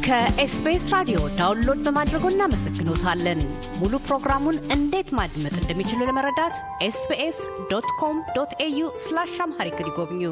ከኤስቢኤስ ራዲዮ ዳውንሎድ በማድረጎ እናመሰግኖታለን። ሙሉ ፕሮግራሙን እንዴት ማድመጥ እንደሚችሉ ለመረዳት ኤስቢኤስ ዶት ኮም ዶት ኤዩ ስላሽ አምሃሪክ ይጎብኙ።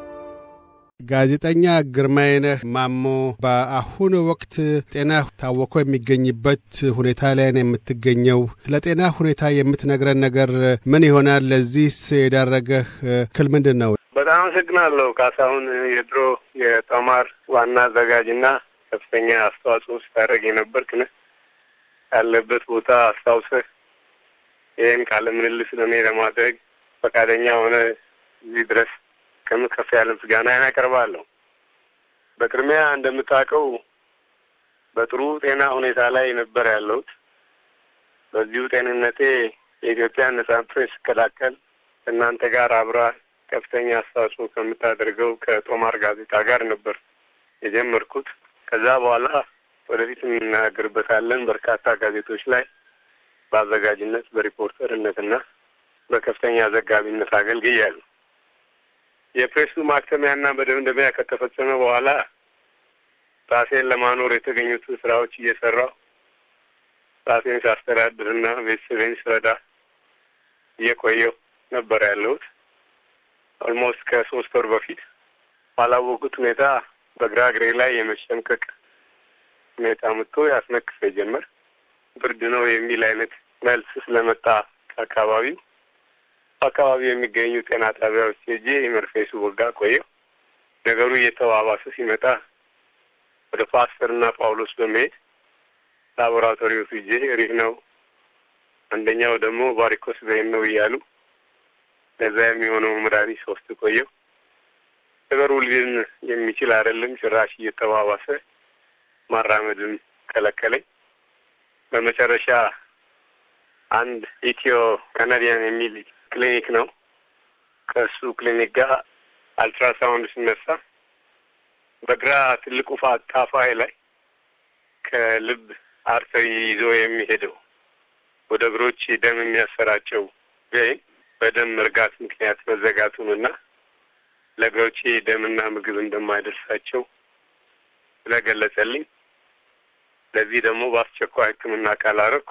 ጋዜጠኛ ግርማይነህ ማሞ በአሁኑ ወቅት ጤና ታወኮ የሚገኝበት ሁኔታ ላይ ነው የምትገኘው። ስለ ጤና ሁኔታ የምትነግረን ነገር ምን ይሆናል? ለዚህስ የዳረገህ እክል ምንድን ነው? በጣም አመሰግናለሁ ካሳሁን። የድሮ የጦማር ዋና አዘጋጅና ከፍተኛ አስተዋጽኦ ስታደርግ የነበርክ ነህ። ያለበት ቦታ አስታውሰህ ይህን ቃለ ምልልስ ለእኔ ለማድረግ ፈቃደኛ ሆነ እዚህ ድረስ ከምን ከፍ ያለ ምስጋና ያቀርባለሁ። በቅድሚያ እንደምታውቀው በጥሩ ጤና ሁኔታ ላይ ነበር ያለሁት። በዚሁ ጤንነቴ የኢትዮጵያን ነጻ ፕሬስ ስከላከል እናንተ ጋር አብራ ከፍተኛ አስተዋጽኦ ከምታደርገው ከጦማር ጋዜጣ ጋር ነበር የጀመርኩት። ከዛ በኋላ ወደፊት እንናገርበታለን። በርካታ ጋዜጦች ላይ በአዘጋጅነት በሪፖርተርነትና በከፍተኛ ዘጋቢነት አገልግያለሁ። የፕሬሱ ማክተሚያና መደምደሚያ ከተፈጸመ በኋላ ራሴን ለማኖር የተገኙትን ስራዎች እየሰራሁ ራሴን ሳስተዳድርና ቤተሰቤን ስረዳ እየቆየሁ ነበር ያለሁት። ኦልሞስት ከሶስት ወር በፊት ባላወቁት ሁኔታ በግራ እግሬ ላይ የመሸምቀቅ ሁኔታ መጥቶ ያስነክሰ ጀመር። ብርድ ነው የሚል አይነት መልስ ስለመጣ ከአካባቢው በአካባቢው የሚገኙ ጤና ጣቢያዎች ሄጄ መርፌ ስወጋ ቆየሁ። ነገሩ እየተባባሰ ሲመጣ ወደ ፓስተርና ጳውሎስ በመሄድ ላቦራቶሪው ሂጄ ሪህ ነው፣ አንደኛው ደግሞ ቫሪኮስ ቬን ነው እያሉ ለዛ የሚሆነው መድኃኒት ሶስት ቆየሁ። ነገሩ ሊድን የሚችል አይደለም። ጭራሽ እየተባባሰ ማራመድም ከለከለኝ። በመጨረሻ አንድ ኢትዮ ካናዲያን የሚል ክሊኒክ ነው። ከእሱ ክሊኒክ ጋር አልትራሳውንድ ሲነሳ በግራ ትልቁ ታፋዬ ላይ ከልብ አርተሪ ይዞ የሚሄደው ወደ እግሮች ደም የሚያሰራጨው ቬን በደም መርጋት ምክንያት መዘጋቱንና ለእግሮቼ ደምና ምግብ እንደማይደርሳቸው ስለገለጸልኝ ለዚህ ደግሞ በአስቸኳይ ሕክምና ካላረኩ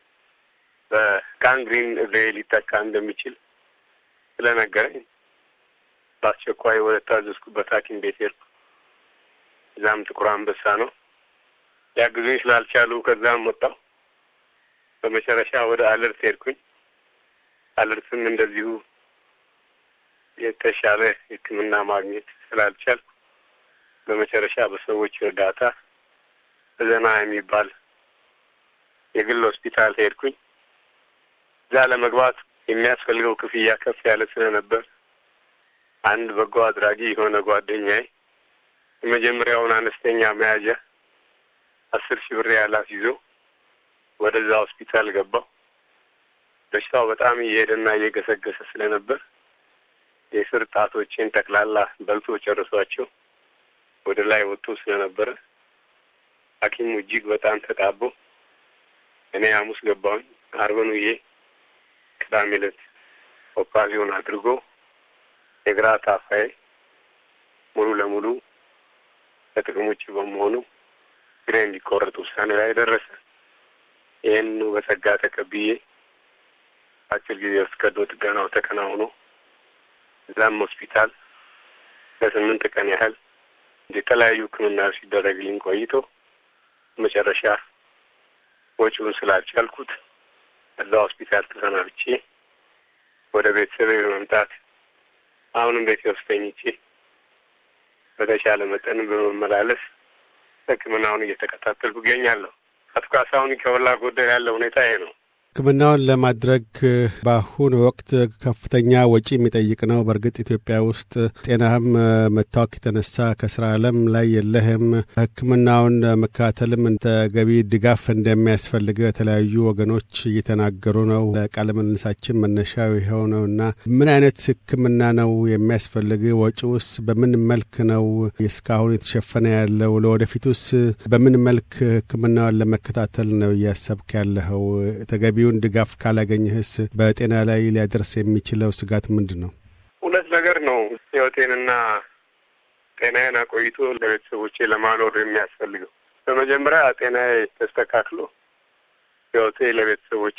በጋንግሪን እግሬ ሊጠቃ እንደሚችል ስለነገረኝ በአስቸኳይ ወደ ታዘዝኩበት ሐኪም ቤት ሄድኩ። እዛም ጥቁር አንበሳ ነው። ሊያግዙኝ ስላልቻሉ ከዛም ወጣሁ። በመጨረሻ ወደ አለርት ሄድኩኝ። አለርትም እንደዚሁ የተሻለ ሕክምና ማግኘት ስላልቻልኩ በመጨረሻ በሰዎች እርዳታ ዘና የሚባል የግል ሆስፒታል ሄድኩኝ። እዛ ለመግባት የሚያስፈልገው ክፍያ ከፍ ያለ ስለነበር አንድ በጎ አድራጊ የሆነ ጓደኛዬ የመጀመሪያውን አነስተኛ መያዣ አስር ሺህ ብር ያላት ይዞ ወደዛ ሆስፒታል ገባው። በሽታው በጣም እየሄደና እየገሰገሰ ስለነበር የስር ጣቶቼን ጠቅላላ በልቶ ጨርሷቸው ወደ ላይ ወጥቶ ስለነበረ ሐኪሙ እጅግ በጣም ተጣቦ እኔ ሐሙስ ገባሁኝ። አርብን ውዬ ቅዳሜ ዕለት ኦፕራሲዮን አድርጎ የግራ ታፋዬ ሙሉ ለሙሉ ከጥቅም ውጭ በመሆኑ እግሬ እንዲቆረጥ ውሳኔ ላይ ደረሰ። ይህንኑ በጸጋ ተቀብዬ አጭር ጊዜ ውስጥ ቀዶ ጥገናው ተከናውኖ እዛም ሆስፒታል ለስምንት ቀን ያህል የተለያዩ ሕክምናዎች ሲደረግልኝ ቆይቶ መጨረሻ ወጪውን ስላልቻልኩት እዛ ሆስፒታል ተሰናብቼ ወደ ቤተሰቤ በመምጣት አሁንም ቤቴ ውስጥ ተኝቼ በተቻለ መጠን በመመላለስ ሕክምናውን እየተከታተልኩ እገኛለሁ። አቶ ካሳሁን ከሞላ ጎደል ያለ ሁኔታ ይሄ ነው። ሕክምናውን ለማድረግ በአሁኑ ወቅት ከፍተኛ ወጪ የሚጠይቅ ነው። በእርግጥ ኢትዮጵያ ውስጥ ጤናህም መታወክ የተነሳ ከስራ ዓለም ላይ የለህም። ሕክምናውን መከታተልም ተገቢ ድጋፍ እንደሚያስፈልግ የተለያዩ ወገኖች እየተናገሩ ነው። ለቃለ ምልልሳችን መነሻው ይኸው ነው እና ምን አይነት ሕክምና ነው የሚያስፈልግ? ወጪውስ በምን መልክ ነው እስካሁን የተሸፈነ ያለው? ለወደፊቱስ በምን መልክ ሕክምናውን ለመከታተል ነው እያሰብክ ያለኸው? ተገቢ ተገቢውን ድጋፍ ካላገኘህስ በጤና ላይ ሊያደርስ የሚችለው ስጋት ምንድን ነው? ሁለት ነገር ነው። ህይወቴንና ጤናዬን አቆይቶ ለቤተሰቦቼ ለማኖር የሚያስፈልገው በመጀመሪያ ጤናዬ ተስተካክሎ ሕይወቴ ለቤተሰቦቼ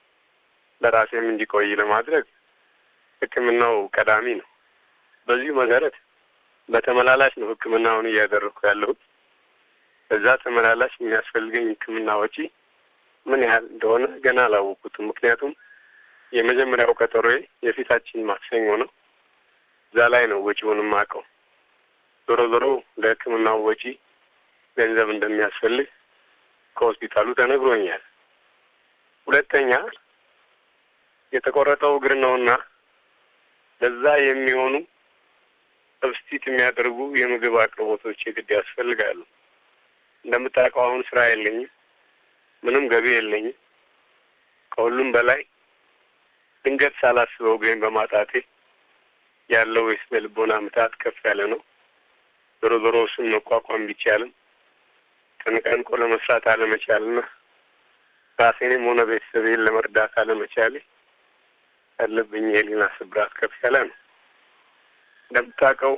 ለራሴም እንዲቆይ ለማድረግ ሕክምናው ቀዳሚ ነው። በዚሁ መሰረት በተመላላሽ ነው ሕክምናውን እያደረግኩ ያለሁት። በዛ ተመላላሽ የሚያስፈልገኝ ሕክምና ወጪ ምን ያህል እንደሆነ ገና አላወቁትም። ምክንያቱም የመጀመሪያው ቀጠሮዬ የፊታችን ማክሰኞ ነው። እዛ ላይ ነው ወጪውን የማውቀው። ዞሮ ዞሮ ለሕክምናው ወጪ ገንዘብ እንደሚያስፈልግ ከሆስፒታሉ ተነግሮኛል። ሁለተኛ የተቆረጠው እግር ነውና ለዛ የሚሆኑ ሰብስቲት የሚያደርጉ የምግብ አቅርቦቶች የግድ ያስፈልጋሉ። እንደምታውቀው አሁን ስራ የለኝም፣ ምንም ገቢ የለኝም። ከሁሉም በላይ ድንገት ሳላስበው እግሬን በማጣቴ ያለው የስነ ልቦና ምታት ከፍ ያለ ነው። ዞሮ ዞሮ እሱን መቋቋም ቢቻልም ተነቃንቆ ለመስራት አለመቻልና ራሴንም ሆነ ቤተሰቤን ለመርዳት አለመቻሌ ያለብኝ የህሊና ስብራት ከፍ ያለ ነው። እንደምታውቀው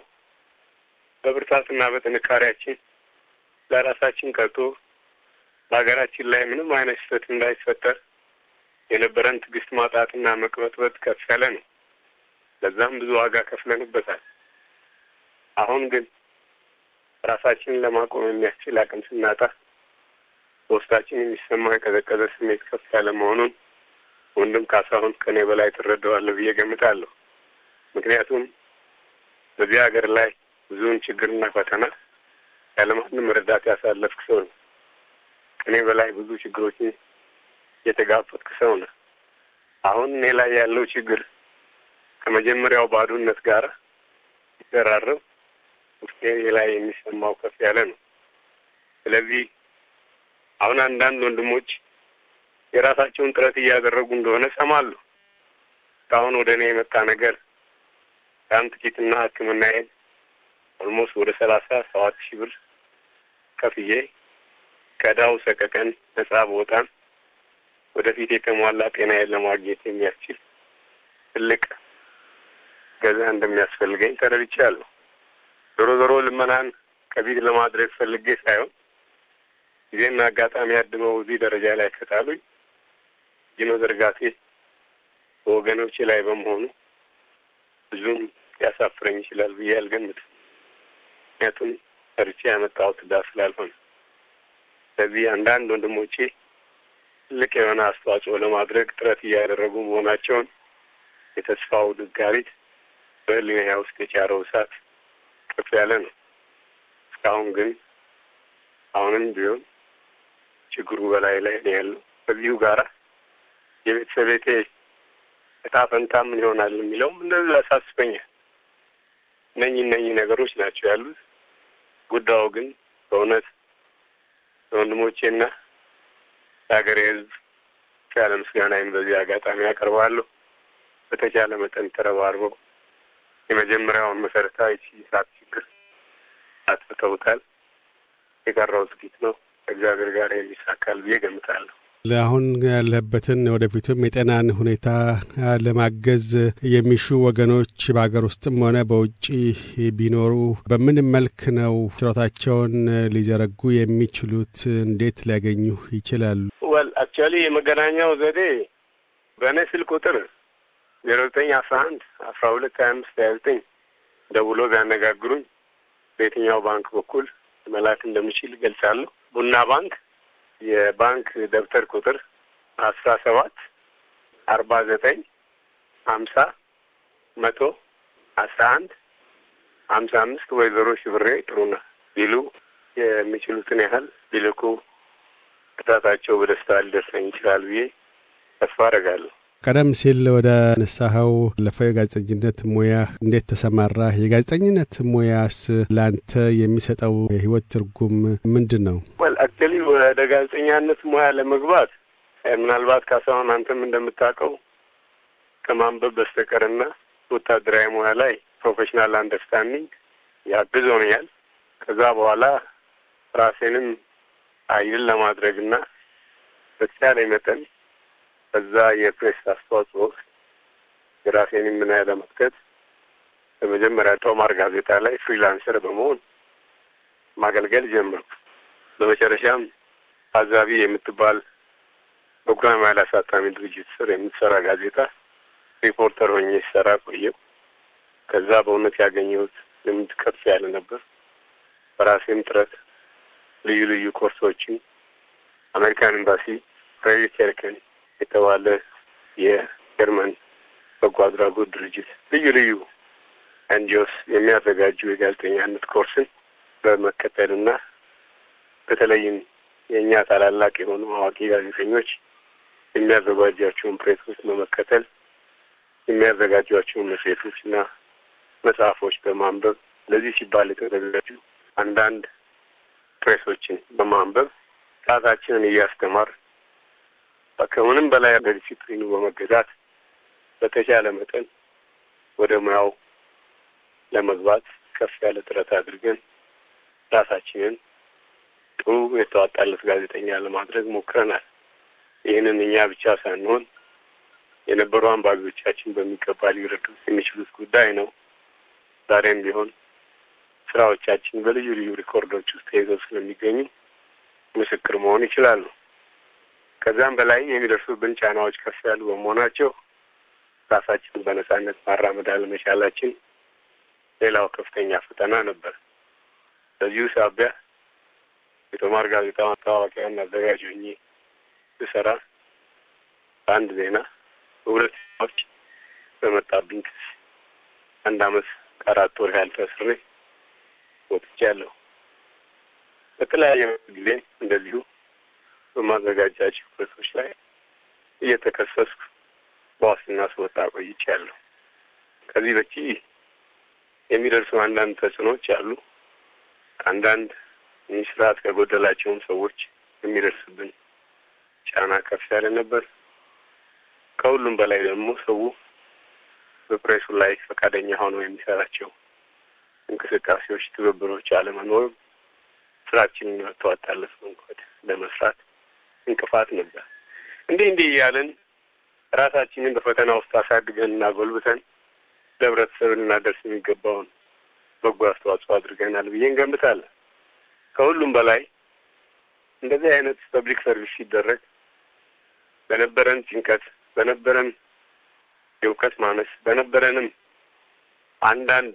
በብርታትና በጥንካሬያችን ለራሳችን ቀርቶ በሀገራችን ላይ ምንም አይነት ስህተት እንዳይፈጠር የነበረን ትዕግስት ማጣትና መቅበጥበጥ ከፍ ያለ ነው። ለዛም ብዙ ዋጋ ከፍለንበታል። አሁን ግን ራሳችንን ለማቆም የሚያስችል አቅም ስናጣ በውስጣችን የሚሰማ የቀዘቀዘ ስሜት ከፍ ያለ መሆኑን ወንድም ካሳሁን ከኔ በላይ ትረዳዋለህ ብዬ ገምታለሁ። ምክንያቱም በዚህ ሀገር ላይ ብዙውን ችግርና ፈተና ያለማንም ረዳት ያሳለፍክ ሰው ነው። ከኔ በላይ ብዙ ችግሮችን የተጋፈጥክ ሰው ነው። አሁን እኔ ላይ ያለው ችግር ከመጀመሪያው ባዶነት ጋር ሲደራረብ ውስጤ ላይ የሚሰማው ከፍ ያለ ነው። ስለዚህ አሁን አንዳንድ ወንድሞች የራሳቸውን ጥረት እያደረጉ እንደሆነ ሰማሉ። እስካሁን ወደ እኔ የመጣ ነገር በጣም ጥቂትና ሕክምናዬን ኦልሞስት ወደ ሰላሳ ሰባት ሺህ ብር ከፍዬ ከዳው ሰቀቀን ነጻ በወጣም ወደፊት የተሟላ ጤናዬን ለማግኘት የሚያስችል ትልቅ ገዛ እንደሚያስፈልገኝ ተረድቻለሁ። ዞሮ ዞሮ ልመናን ከፊት ለማድረግ ፈልጌ ሳይሆን ጊዜና አጋጣሚ አድመው እዚህ ደረጃ ላይ ከጣሉኝ ጅኖ ዘርጋቴ በወገኖቼ ላይ በመሆኑ ብዙም ሊያሳፍረኝ ይችላል ብዬ አልገምትም። ምክንያቱም ሰርቼ ያመጣሁት ዕዳ ስላልሆነ። ስለዚህ አንዳንድ ወንድሞቼ ትልቅ የሆነ አስተዋጽኦ ለማድረግ ጥረት እያደረጉ መሆናቸውን የተስፋው ድጋሪት በሕሊናዬ ውስጥ የጫረው እሳት ከፍ ያለ ነው። እስካሁን ግን አሁንም ቢሆን ችግሩ በላይ ላይ ነው ያለው። በዚሁ ጋራ የቤተሰቤቴ እጣ ፈንታ ምን ይሆናል የሚለውም እንደዚህ ያሳስበኛል። እነኚህ እነኚህ ነገሮች ናቸው ያሉት። ጉዳዩ ግን በእውነት ለወንድሞቼና ለሀገሬ ሕዝብ ያለ ምስጋናዬን በዚህ አጋጣሚ ያቀርባለሁ። በተቻለ መጠን ተረባርበው የመጀመሪያውን መሰረታዊ የእሳት ችግር አጥፍተውታል። የቀረው ጥቂት ነው። ከእግዚአብሔር ጋር የሚሳካል ብዬ ገምታለሁ። ለአሁን ያለበትን ወደፊቱም የጤናን ሁኔታ ለማገዝ የሚሹ ወገኖች በሀገር ውስጥም ሆነ በውጭ ቢኖሩ በምን መልክ ነው ችሎታቸውን ሊዘረጉ የሚችሉት? እንዴት ሊያገኙ ይችላሉ? ወል አክቹዋሊ የመገናኛው ዘዴ በእኔ ስልክ ቁጥር ዜሮ ዘጠኝ አስራ አንድ አስራ ሁለት ሀያ አምስት ሀያ ዘጠኝ ደውሎ ቢያነጋግሩኝ በየትኛው ባንክ በኩል መላክ እንደምችል ገልጻለሁ። ቡና ባንክ የባንክ ደብተር ቁጥር አስራ ሰባት አርባ ዘጠኝ ሀምሳ መቶ አስራ አንድ ሀምሳ አምስት ወይዘሮ ሽብሬ ጥሩነህ ቢሉ የሚችሉትን ያህል ቢልኩ እርዳታቸው በደስታ ሊደርሰኝ ይችላል ብዬ ተስፋ አደርጋለሁ። ቀደም ሲል ወደ ነሳኸው ለፈው የጋዜጠኝነት ሙያ እንዴት ተሰማራህ? የጋዜጠኝነት ሙያስ ለአንተ የሚሰጠው የህይወት ትርጉም ምንድን ነው? ወል አክቹዋሊ ወደ ጋዜጠኛነት ሙያ ለመግባት ምናልባት ካሳሁን አንተም እንደምታውቀው ከማንበብ በስተቀርና ወታደራዊ ሙያ ላይ ፕሮፌሽናል አንደርስታንዲንግ ያግዞኛል። ከዛ በኋላ ራሴንም አይል ለማድረግና በተቻለ መጠን በዛ የፕሬስ አስተዋጽኦ ውስጥ የራሴን ምና ለመክተት በመጀመሪያ ጦማር ጋዜጣ ላይ ፍሪላንሰር በመሆን ማገልገል ጀመርኩ። በመጨረሻም ታዛቢ የምትባል በጉራማይል አሳታሚ ድርጅት ስር የምትሰራ ጋዜጣ ሪፖርተር ሆኜ ሲሰራ ቆየው። ከዛ በእውነት ያገኘሁት ልምድ ከፍ ያለ ነበር። በራሴም ጥረት ልዩ ልዩ ኮርሶችን አሜሪካን ኤምባሲ ፕሬሪ ኬርከን የተባለ የጀርመን በጎ አድራጎት ድርጅት ልዩ ልዩ ኤንጂኦስ የሚያዘጋጁ የጋዜጠኛነት ኮርስን በመከተልና በተለይም የእኛ ታላላቅ የሆኑ አዋቂ ጋዜጠኞች የሚያዘጋጇቸውን ፕሬሶች በመከተል የሚያዘጋጇቸውን መጽሔቶች እና መጽሐፎች በማንበብ ለዚህ ሲባል የተዘጋጁ አንዳንድ ፕሬሶችን በማንበብ ራሳችንን እያስተማር ከምንም በላይ በዲሲፕሊኑ በመገዛት በተቻለ መጠን ወደ ሙያው ለመግባት ከፍ ያለ ጥረት አድርገን ራሳችንን ጥሩ የተዋጣለት ጋዜጠኛ ለማድረግ ሞክረናል። ይህንን እኛ ብቻ ሳንሆን የነበሩ አንባቢዎቻችን በሚገባ ሊረዱት የሚችሉት ጉዳይ ነው። ዛሬም ቢሆን ስራዎቻችን በልዩ ልዩ ሪኮርዶች ውስጥ ተይዘው ስለሚገኙ ምስክር መሆን ይችላሉ። ከዛም በላይ የሚደርሱብን ጫናዎች ከፍ ያሉ በመሆናቸው ራሳችንን በነጻነት ማራመድ አለመቻላችን ሌላው ከፍተኛ ፈተና ነበር። በዚሁ ሳቢያ የቶማር ጋዜጣ ማስታወቂያና አዘጋጅ ሆኜ ስሰራ አንድ ዜና በሁለት ዜናዎች በመጣብኝ ክስ አንድ አመት ከአራት ወር ያህል ታስሬ ወጥቻለሁ። በተለያየ ጊዜ እንደዚሁ በማዘጋጃቸው ፕሬሶች ላይ እየተከሰስኩ በዋስትና ስወጣ ቆይቻለሁ። ከዚህ በቺ የሚደርሱ አንዳንድ ተጽዕኖዎች አሉ። አንዳንድ ይህ ስርዓት ከጎደላቸውም ሰዎች የሚደርስብን ጫና ከፍ ያለ ነበር። ከሁሉም በላይ ደግሞ ሰው በፕሬሱ ላይ ፈቃደኛ ሆኖ የሚሰራቸው እንቅስቃሴዎች፣ ትብብሮች አለመኖርም ስራችንን በተዋጣለት መንገድ ለመስራት እንቅፋት ነበር። እንዲህ እንዲህ እያለን ራሳችንን በፈተና ውስጥ አሳድገን እና ጎልብተን ለህብረተሰብ ልናደርስ የሚገባውን በጎ አስተዋጽኦ አድርገናል ብዬ እንገምታለን። ከሁሉም በላይ እንደዚህ አይነት ፐብሊክ ሰርቪስ ሲደረግ በነበረን ጭንቀት፣ በነበረን የእውቀት ማነስ፣ በነበረንም አንዳንድ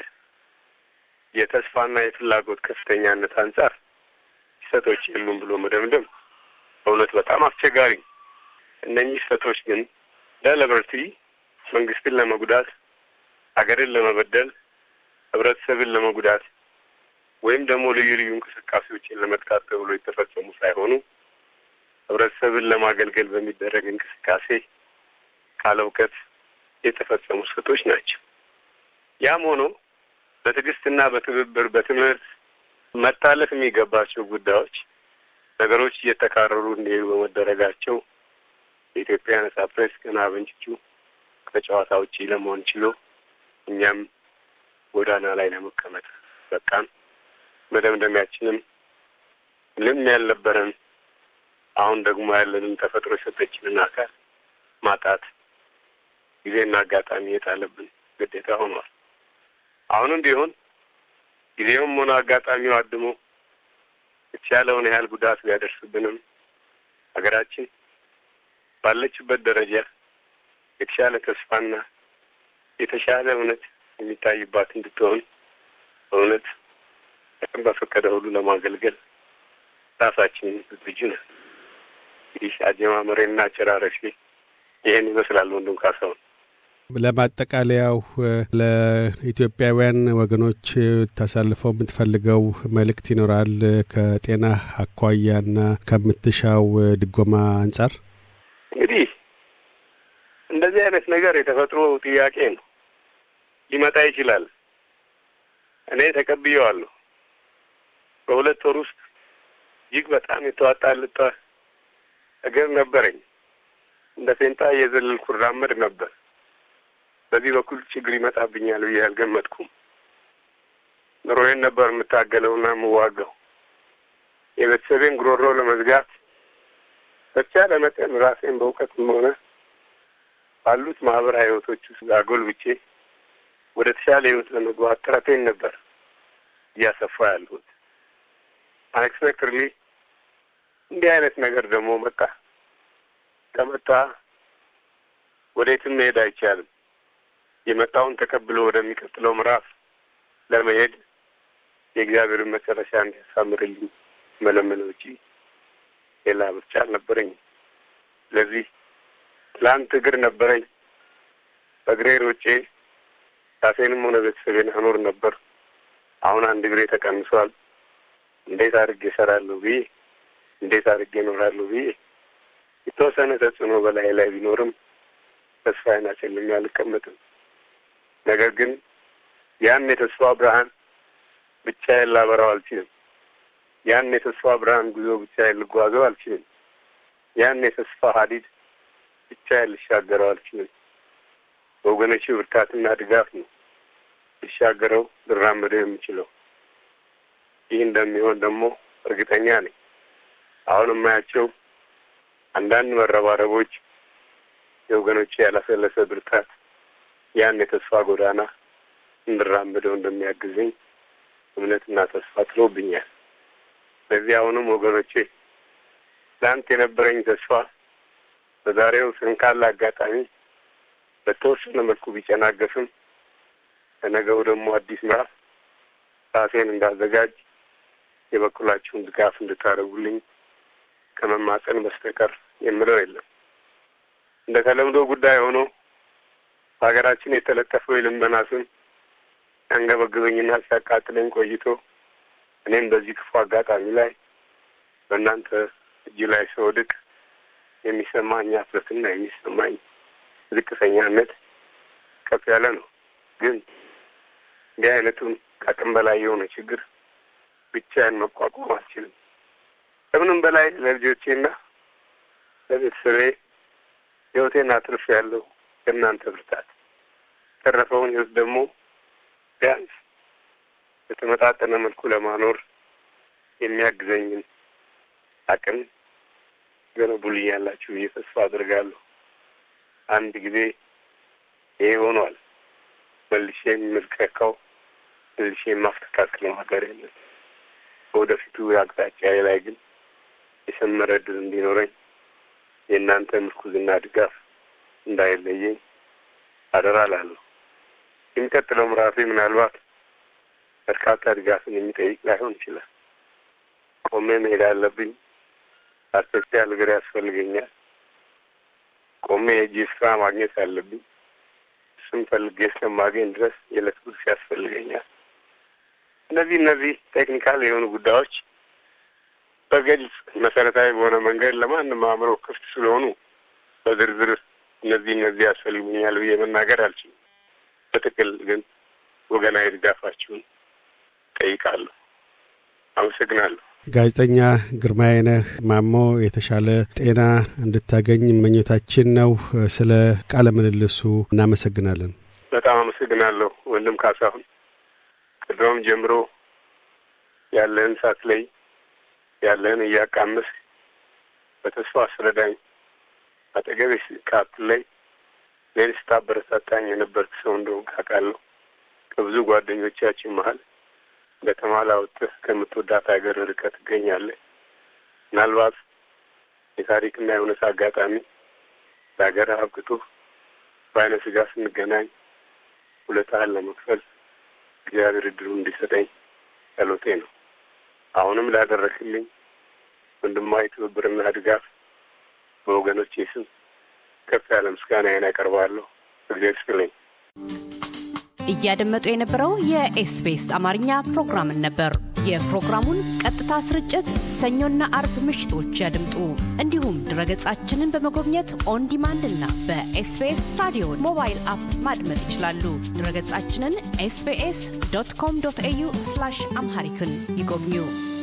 የተስፋና የፍላጎት ከፍተኛነት አንጻር ስህተቶች የሉም ብሎ መደምደም በእውነት በጣም አስቸጋሪ። እነኚህ ስህተቶች ግን ለሊበርቲ መንግስትን ለመጉዳት፣ ሀገርን ለመበደል፣ ህብረተሰብን ለመጉዳት ወይም ደግሞ ልዩ ልዩ እንቅስቃሴዎችን ለመጥቃት ተብሎ የተፈጸሙ ሳይሆኑ ህብረተሰብን ለማገልገል በሚደረግ እንቅስቃሴ ካለ እውቀት የተፈጸሙ ስህተቶች ናቸው። ያም ሆኖ በትዕግስትና በትብብር በትምህርት መታለፍ የሚገባቸው ጉዳዮች ነገሮች እየተካረሩ እንዲሄዱ በመደረጋቸው የኢትዮጵያ ነጻ ፕሬስ ገና በእንጭጩ ከጨዋታ ውጪ ለመሆን ችሎ እኛም ጎዳና ላይ ለመቀመጥ በቃን። መደምደሚያችንም ምንም ያልነበረን አሁን ደግሞ ያለንን ተፈጥሮ የሰጠችንን አካል ማጣት ጊዜና አጋጣሚ የጣለብን ግዴታ ሆኗል። አሁንም ቢሆን ጊዜውም ሆነ አጋጣሚው አድሞ የተቻለውን ያህል ጉዳት ቢያደርስብንም ሀገራችን ባለችበት ደረጃ የተሻለ ተስፋና የተሻለ እውነት የሚታይባት እንድትሆን በእውነት ቀን በፈቀደ ሁሉ ለማገልገል ራሳችን ዝግጁ ነን። እንግዲህ አጀማመሬና አጨራረሴ ይህን ይመስላል። ወንድም ካሳሁን ለማጠቃለያው ለኢትዮጵያውያን ወገኖች ታሳልፈው የምትፈልገው መልእክት ይኖራል? ከጤና አኳያና ከምትሻው ድጎማ አንጻር እንግዲህ እንደዚህ አይነት ነገር የተፈጥሮ ጥያቄ ነው፣ ሊመጣ ይችላል። እኔ ተቀብዬዋለሁ። በሁለት ወር ውስጥ እጅግ በጣም የተዋጣልጣ እግር ነበረኝ። እንደ ፌንጣ እየዘለልኩ እራመድ ነበር። በዚህ በኩል ችግር ይመጣብኛል ብዬ አልገመትኩም። ኑሮዬን ነበር የምታገለውና የምዋጋው። የቤተሰቤን ጉሮሮ ለመዝጋት በተቻለ መጠን ራሴን በእውቀትም ሆነ ባሉት ማህበራዊ ህይወቶች ውስጥ አጎልብቼ ወደ ተሻለ ህይወት ለመግባት ጥረቴን ነበር እያሰፋ ያለሁት። አንኤክስፔክትድሊ እንዲህ አይነት ነገር ደግሞ መጣ። ከመጣ ወዴትም መሄድ አይቻልም። የመጣውን ተቀብሎ ወደሚቀጥለው ምዕራፍ ለመሄድ የእግዚአብሔርን መጨረሻ እንዲያሳምርልኝ መለመን ውጪ ሌላ ምርጫ አልነበረኝም። ስለዚህ ትላንት እግር ነበረኝ። በእግሬ ሮጬ ራሴንም ሆነ ቤተሰቤን አኖር ነበር። አሁን አንድ እግሬ ተቀንሷል። እንዴት አድርጌ እሰራለሁ ብዬ እንዴት አድርጌ እኖራለሁ ብዬ የተወሰነ ተጽዕኖ በላይ ላይ ቢኖርም ተስፋዬን አጨልሜ አልቀመጥም። ነገር ግን ያን የተስፋ ብርሃን ብቻዬን ላበራው አልችልም። ያን የተስፋ ብርሃን ጉዞ ብቻዬን ልጓዘው አልችልም። ያን የተስፋ ሀዲድ ብቻዬን ልሻገረው አልችልም። በወገኖች ብርታትና ድጋፍ ነው ልሻገረው ልራመደው የምችለው። ይህ እንደሚሆን ደግሞ እርግጠኛ ነኝ። አሁን የማያቸው አንዳንድ መረባረቦች የወገኖች ያላሰለሰ ብርታት ያን የተስፋ ጎዳና እንድራመደው እንደሚያግዘኝ እምነትና ተስፋ ጥሎብኛል። ስለዚህ አሁንም ወገኖቼ ትናንት የነበረኝ ተስፋ በዛሬው ስንካላ አጋጣሚ በተወሰነ መልኩ ቢጨናገፍም ከነገው ደግሞ አዲስ ምዕራፍ ራሴን እንዳዘጋጅ የበኩላችሁን ድጋፍ እንድታደርጉልኝ ከመማፀን በስተቀር የምለው የለም። እንደ ተለምዶ ጉዳይ ሆኖ በሀገራችን የተለጠፈው የልመና ስም ሲያንገበግበኝና ሲያቃጥለኝ ቆይቶ እኔም በዚህ ክፉ አጋጣሚ ላይ በእናንተ እጅ ላይ ስወድቅ የሚሰማኝ አፍረትና የሚሰማኝ ዝቅተኛነት ከፍ ያለ ነው። ግን እንዲህ አይነቱን ከአቅም በላይ የሆነ ችግር ብቻዬን መቋቋም አልችልም። ከምንም በላይ ለልጆቼና ለቤተሰቤ ሕይወቴን አትርፍ ያለው የእናንተ ብርታት፣ የተረፈውን ሕይወት ደግሞ ቢያንስ በተመጣጠነ መልኩ ለማኖር የሚያግዘኝን አቅም ገነቡልኛላችሁ ብዬ ተስፋ አድርጋለሁ። አንድ ጊዜ ይሄ ሆኗል። መልሼ የምልከካው መልሼ የማስተካክለው ነገር የለም። በወደፊቱ አቅጣጫ ላይ ግን የሰመረ ድል እንዲኖረኝ የእናንተ ምርኩዝና ድጋፍ እንዳይለየኝ አደራ ላለሁ። የሚቀጥለው ምዕራፌ ምናልባት በርካታ ድጋፍን የሚጠይቅ ላይሆን ይችላል። ቆሜ መሄድ አለብኝ። አርቲፊሻል እግር ያስፈልገኛል። ቆሜ የእጅ ስራ ማግኘት አለብኝ። እሱም ፈልጌ እስከማገኝ ድረስ የዕለት ጉርስ ያስፈልገኛል። እነዚህ እነዚህ ቴክኒካል የሆኑ ጉዳዮች በግልጽ መሰረታዊ በሆነ መንገድ ለማንም አእምሮ ክፍት ስለሆኑ በዝርዝር እነዚህ እነዚህ ያስፈልጉኛል ብዬ መናገር አልችልም። በጥቅል ግን ወገናዊ ድጋፋችሁን ጠይቃለሁ። አመሰግናለሁ። ጋዜጠኛ ግርማዬነህ ማሞ የተሻለ ጤና እንድታገኝ መኞታችን ነው። ስለ ቃለ ምልልሱ እናመሰግናለን። በጣም አመሰግናለሁ ወንድም ካሳሁን። ቅድም ጀምሮ ያለህን ሳትለይ ያለህን እያቃምስ በተስፋ አስረዳኝ አጠገቤ ካትለይ እኔን ስታበረታታኝ የነበርክ ሰው እንደሆንክ አውቃለሁ። ከብዙ ጓደኞቻችን መሀል በተማላ ወጥተህ ከምትወዳት ሀገር ርቀህ ትገኛለህ። ምናልባት የታሪክና የእውነት አጋጣሚ ለሀገር አብቅቶ በአይነ ስጋ ስንገናኝ ውለታህን ለመክፈል እግዚአብሔር እድሉን እንዲሰጠኝ ጸሎቴ ነው። አሁንም ላደረክልኝ ወንድማዊ ትብብርና ድጋፍ በወገኖቼ ስም ከፍ ያለ ምስጋናዬን ያቀርባለሁ። እግዚአብሔር ይስጥልኝ። እያደመጡ የነበረው የኤስቢኤስ አማርኛ ፕሮግራምን ነበር። የፕሮግራሙን ቀጥታ ስርጭት ሰኞና አርብ ምሽቶች ያድምጡ። እንዲሁም ድረገጻችንን በመጎብኘት ኦን ዲማንድ እና በኤስቢኤስ ራዲዮ ሞባይል አፕ ማድመጥ ይችላሉ። ድረገጻችንን ኤስቢኤስ ዶት ኮም ዶት ኤዩ አምሃሪክን ይጎብኙ።